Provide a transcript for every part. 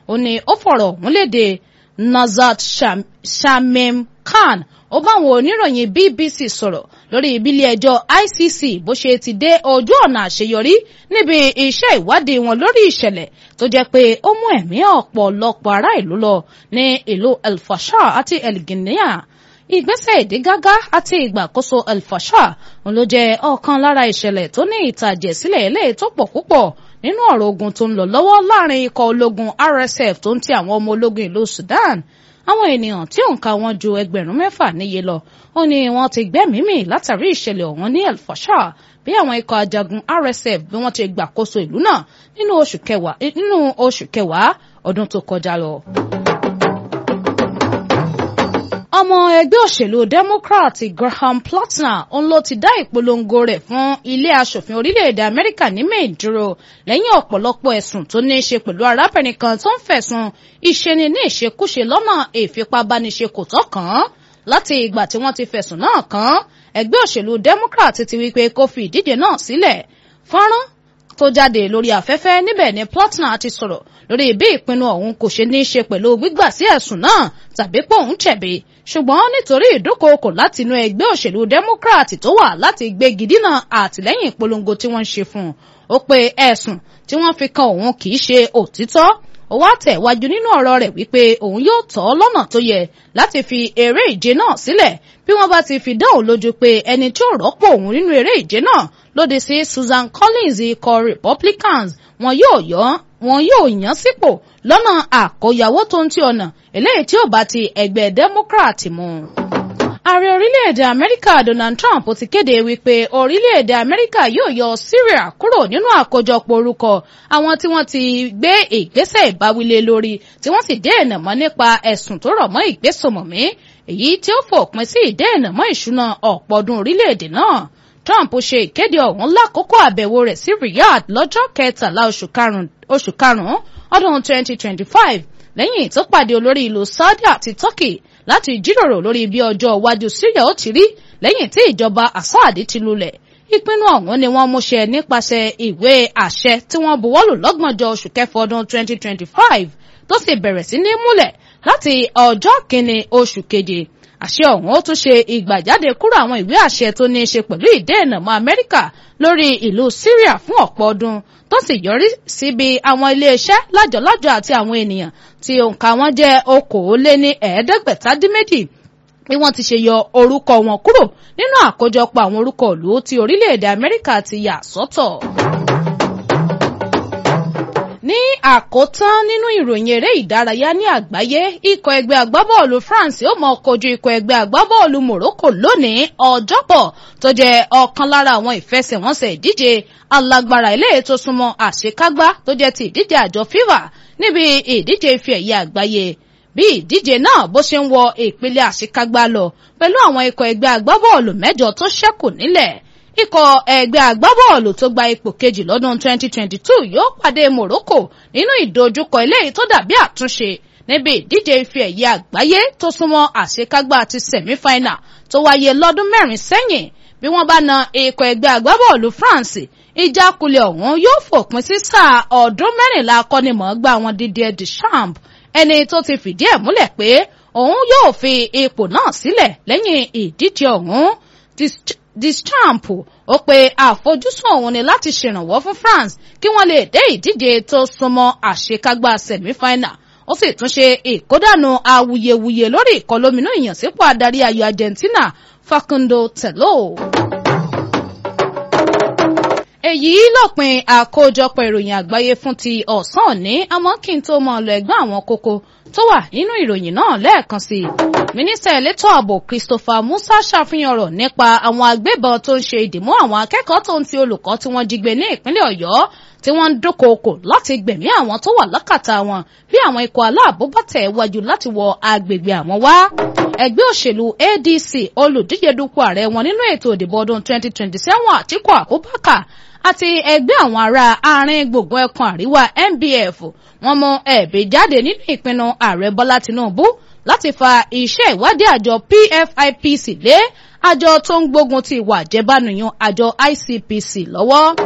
ó ní ó fọ̀rọ̀ ọ̀hún léde Nazat Shamim Khan ó bá àwọn oníròyìn BBC sọ̀rọ̀ lórí ìbílẹ̀ ẹjọ́ ICC bó ṣe ti dé ojú ọ̀nà àṣeyọrí níbi iṣẹ́ ìwádìí wọn lórí ìṣẹ̀lẹ̀ tó jẹ́ pé ó mú ẹ̀mí ọ̀pọ̀lọpọ̀ ará ìlú lọ ní ìlú El Fasher àti El Guinea ìgbésẹ̀ ìdígágá àti ìgbàkóso El Fasher òun ló jẹ́ ọ̀kan lára ìṣẹ̀lẹ̀ tó ní ìtàjẹ̀sílẹ̀ eléyìí tó pọ̀ púpọ̀ nínú ọ̀rọ̀ ogun tó ń lọ lọ́wọ́ láàrin ikọ̀ ológun RSF tó ń ti àwọn ọmọ ológun ìlú Sudan àwọn ènìyàn tí òǹkà wọn ju ẹgbẹ̀rún mẹ́fà níye lọ ó ní wọ́n ti gbẹ́mìí mì látàrí ìṣẹ̀lẹ̀ ọ̀hún ní El Fasher bí àwọn ikọ̀ ajagun RSF bí wọ́n ti gbàkóso ìlú náà nínú oṣù kẹwàá nínú oṣù kẹwàá ọdún tó kọjá lọ. ọmọ ẹgbẹ́ òṣèlú Democrat Graham Platner òun ló ti dá ìpolongo rẹ̀ fún ilé aṣòfin orílẹ̀-èdè Amẹ́ríkà ní Maine dúró lẹ́yìn ọ̀pọ̀lọpọ̀ ẹ̀sùn tó ní í ṣe pẹ̀lú arábìnrin kan tó ń fẹ̀sùn ìṣeni ní ìṣekúṣe lọ́nà ìfipábániṣe kò tọ́ kàn án láti ìgbà tí wọ́n ti fẹ̀sùn náà kàn án ẹgbẹ́ òṣèlú Democrat ti wí pé kó fi ìdíje náà sílẹ̀ fọ́nrán tó jáde lórí afẹ́fẹ́ níbẹ̀ ni Platner ti sọ̀rọ̀ lórí bí ìpinnu ọ̀hún kò ṣe ní í ṣe pẹ̀lú gbígbà sí ẹ̀sùn náà tàbí pé òun jẹ̀bi ṣùgbọ́n nítorí ìdúkòokò láti inú ẹgbẹ́ òṣèlú Democrat tó wà láti gbégi dínà àtìlẹ́yìn ìpolongo tí wọ́n ń ṣe fún un ó pe ẹ̀sùn tí wọ́n fi kan òun kì í ṣe òtítọ́ ó wá tẹ̀wájú nínú ọ̀rọ̀ rẹ̀ wípé òun yóò tọ́ lọ́nà tó yẹ láti fi eré ìje náà sílẹ̀ bí wọ́n bá ti fi dán òun lójú pé ẹni tí ó rọ́pò òun nínú eré ìje náà lòdì sí Susan Collins ikọ̀ Republicans wọn yóò yọ wọn yóò yàn sípò lọ́nà àkóyawó tó ń ti ọ̀nà eléyìí tí ó bá ti ẹgbẹ́ Democrat mu. Ààrẹ orílẹ̀-èdè Amẹ́ríkà Donald Trump ti kéde wípé orílẹ̀-èdè Amẹ́ríkà yóò yọ Syria kúrò nínú àkójọpọ̀ orúkọ àwọn tí wọ́n ti gbé ìgbésẹ̀ ìbáwílé lórí tí wọ́n sì dènà mọ́ nípa ẹ̀sùn tó rọ̀ mọ́ ìgbésùnmọ̀mí èyí tí ó fòpin sí ìdènà mọ́ ìṣúná ọ̀pọ̀ ọdún orílẹ̀-èdè náà. Trump ṣe ìkéde ọ̀hún lákòókò àbẹ̀wò rẹ̀ sí Riyadh lọ́jọ́ kẹtàlá oṣù karùn-ún ọdún 2025 lẹ́yìn tó pàdé olórí ìlú Saudi àti Turkey láti jíròrò lórí bí ọjọ́ iwájú Syria ó ti rí lẹ́yìn tí ìjọba Assad ti lulẹ̀ ìpinnu ọ̀hún ni wọ́n múṣẹ nípasẹ̀ ìwé àṣẹ tí wọ́n buwọ́lù lọ́gbọ̀njọ́ oṣù kẹfọ́ ọdún 2025 tó sì bẹ̀rẹ̀ sí ní múlẹ̀ láti ọjọ́ kìíní oṣù keje àṣẹ ọ̀hún ó tún ṣe ìgbàjáde kúrò àwọn ìwé àṣẹ tó ní í ṣe pẹ̀lú ìdènà mọ́ Amẹ́ríkà lórí ìlú Syria fún ọ̀pọ̀ ọdún tó sì yọrí síbi àwọn iléeṣẹ́ lájọ̀lájọ̀ àti àwọn ènìyàn tí òǹkà wọn jẹ́ okòóléní ẹ̀ẹ́dẹ́gbẹ̀tàdínméjì bí wọ́n ti ṣe yọ orúkọ wọn kúrò nínú àkójọpọ̀ àwọn orúkọ ìlú tí orílẹ̀-èdè Amẹ́ríkà ti yà sọ́tọ̀. ní àkótán nínú ìròyìn eré ìdárayá ní àgbáyé ikọ̀ ẹgbẹ́ agbábọ́ọ̀lù France ó mọ kojú ikọ̀ ẹgbẹ́ agbábọ́ọ̀lù Morocco lónìí ọjọ́bọ̀ tó jẹ́ ọ̀kan lára àwọn ìfẹsẹ̀wọnsẹ̀ ìdíje alágbára ilé tó súnmọ́ àṣekágbá tó jẹ́ ti ìdíje àjọ FIFA níbi ìdíje ife ẹ̀yẹ àgbáyé bí ìdíje náà bó ṣe ń wọ ìpele àṣekágbá lọ pẹ̀lú àwọn ikọ̀ ẹgbẹ́ agbábọ́ọ̀lù mẹ́jọ tó ṣẹ́kù nílẹ̀ ikọ̀ ẹgbẹ́ agbábọ́ọ̀lù tó gba ipò kejì lọ́dún 2022 yóò pàdé Morocco nínú ìdojúkọ eléyìí tó dàbí àtúnṣe níbi ìdíje ife ẹ̀yẹ àgbáyé tó súnmọ́ àṣekágbá ti sẹ̀mífáínà tó wáyé lọ́dún mẹ́rin sẹ́yìn bí wọ́n bá na ikọ̀ ẹgbẹ́ agbábọ́ọ̀lù France ìjákulẹ̀ ọ̀hún yóò fòpin sí sáà ọdún mẹ́rìnlá akọ́nimọ̀ọ́gbá wọn Didier Deschamps ẹni tó ti fìdí ẹ̀ múlẹ̀ pé òun yóò fi ipò náà sílẹ̀ lẹ́yìn ìdíje ọ̀hún Deschamps ó pe àfojúsùn òun ni láti ṣèrànwọ́ fún France kí wọ́n lè dé ìdíje tó súnmọ́ àṣekágbá sẹ̀mífáínà ó sì tún ṣe ìkódànù awuyewuye lórí ìkọlóminú ìyànsípò adarí ayò Argentina Facundo Tello èyí lópin àkójọpọ̀ ìròyìn àgbáyé fún ti ọ̀sán òní àmọ́ kí n tó mọ̀ lọ ẹ̀gbọ́n àwọn kókó tó wà nínú ìròyìn náà lẹ́ẹ̀kan sí i. mínísítà elétò ààbò Christopher Musa ṣàfihàn ọ̀rọ̀ nípa àwọn agbébọn tó ń ṣe ìdìmú àwọn akẹ́kọ̀ọ́ tó ń ti olùkọ́ tí wọ́n jí gbé ní ìpínlẹ̀ Ọ̀yọ́ tí wọ́n ń dúnkookò láti gbẹ̀mí àwọn tó wà lákàtà wọn bí àwọn ikọ̀ aláàbò bá tẹ̀ wájú láti wọ agbègbè àwọn wá. ẹgbẹ́ òṣèlú ADC olùdíje dupò ààrẹ wọn nínú ètò ìdìbò ọdún 2027 Àtíkù Abubakar àti ẹgbẹ́ àwọn ará àárín gbùngbùn ẹkùn àríwá NBF wọ́n mú ẹ̀bí jáde nínú ìpinnu ààrẹ Bọ́lá Tinubu láti fa iṣẹ́ ìwádìí àjọ PFIPC lé àjọ tó ń gbógun ti ìwà àjẹbánuyàn àjọ ICPC lọ́wọ́.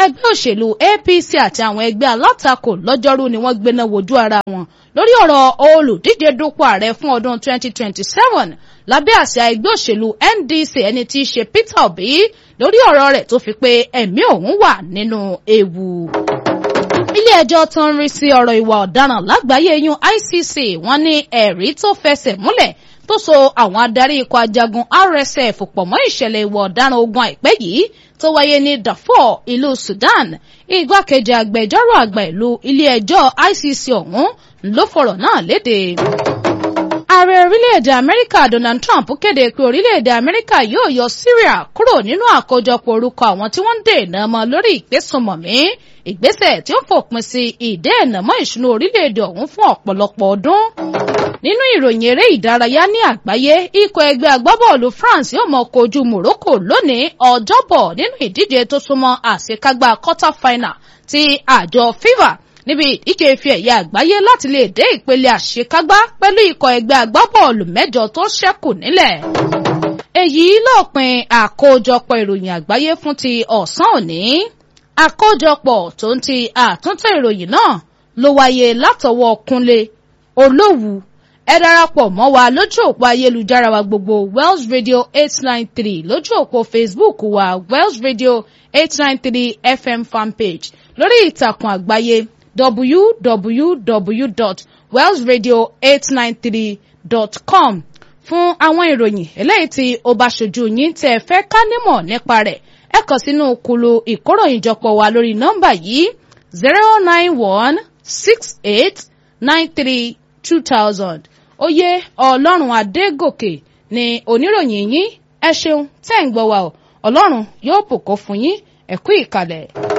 ẹgbẹ́ òṣèlú APC àti àwọn ẹgbẹ́ alátakò lọ́jọ́rú ni wọ́n gbéná wojú ara wọn lórí ọ̀rọ̀ olùdíje dupò ààrẹ fún ọdún 2027 lábẹ́ àsíá ẹgbẹ́ òṣèlú NDC ẹni tí í ṣe Peter Obi lórí ọ̀rọ̀ rẹ̀ tó fi pé ẹ̀mí òun wà nínú ewu ilé ẹjọ́ tó ń rí sí ọ̀rọ̀ ìwà ọ̀daràn lágbàáyé yún ICC wọ́n ní ẹ̀rí tó fẹsẹ̀ múlẹ̀ tó so àwọn adarí ikọ̀ ajagun RSF pọ̀ mọ́ ìṣẹ̀lẹ̀ ìwà ọ̀daràn ogun àìpẹ́ yìí tó wáyé ní Darfur ìlú Sudan igbákejì agbẹjọ́rò àgbà ìlú ilé ẹjọ́ ICC ọ̀hún ló fọ̀rọ̀ náà léde ààrẹ orílẹ̀-èdè amẹ́ríkà donald trump kéde pé orílẹ̀-èdè amẹ́ríkà yóò yọ syria kúrò nínú àkójọpọ̀ orúkọ àwọn tí wọ́n ń dènà mọ́ lórí ìgbésùnmọ̀mí ìgbésẹ̀ tí ó fòpin sí ìdènà mọ́ ìṣúná orílẹ̀-èdè ọ̀hún fún ọ̀pọ̀lọpọ̀ ọdún. nínú ìròyìn eré ìdárayá ní àgbáyé ikọ̀ ẹgbẹ́ agbábọ́ọ̀lù france yóò mọ kojú morocco lónìí ọjọ́bọ̀ nínú ìdíje tó súnmọ́ àṣekágbá quarter final ti àjọ fifa níbi ìdíje ife ẹ̀yẹ àgbáyé láti lè dé ìpele àṣekágbá pẹ̀lú ikọ̀ ẹgbẹ́ agbábọ́ọ̀lù mẹ́jọ tó ṣẹ́kù nílẹ̀. èyí lópin àkójọpọ̀ ìròyìn àgbáyé fún ti ọ̀sán òní. àkójọpọ̀ tó ń ti àtúntò ìròyìn náà ló wáyé látọwọ́ Kúnlé Olówù ẹ darapọ̀ mọ́ wa lójú òpó ayélujára wa gbogbo Wells Radio eight nine three lójú òpó Facebook wa Wells Radio eight nine three FM fanpage lórí ìtàkùn àgbáyé www.wellsradio893.com fún àwọn ìròyìn eléyìí tí ó bá ṣojú yín tẹ́ ẹ fẹ́ ká nímọ̀ nípa rẹ̀ ẹ kàn sínú kulu ìkóròyìnjọpọ̀ wa lórí nọ́mbà yìí zero nine one six eight nine three two thousand oyè ọlọ́run adégòkè ni oníròyìn yín ẹ ṣeun tẹ́ ń gbọ́ wa ọ ọlọ́run yóò bùkún fún yín ẹ kú ìkàlẹ̀.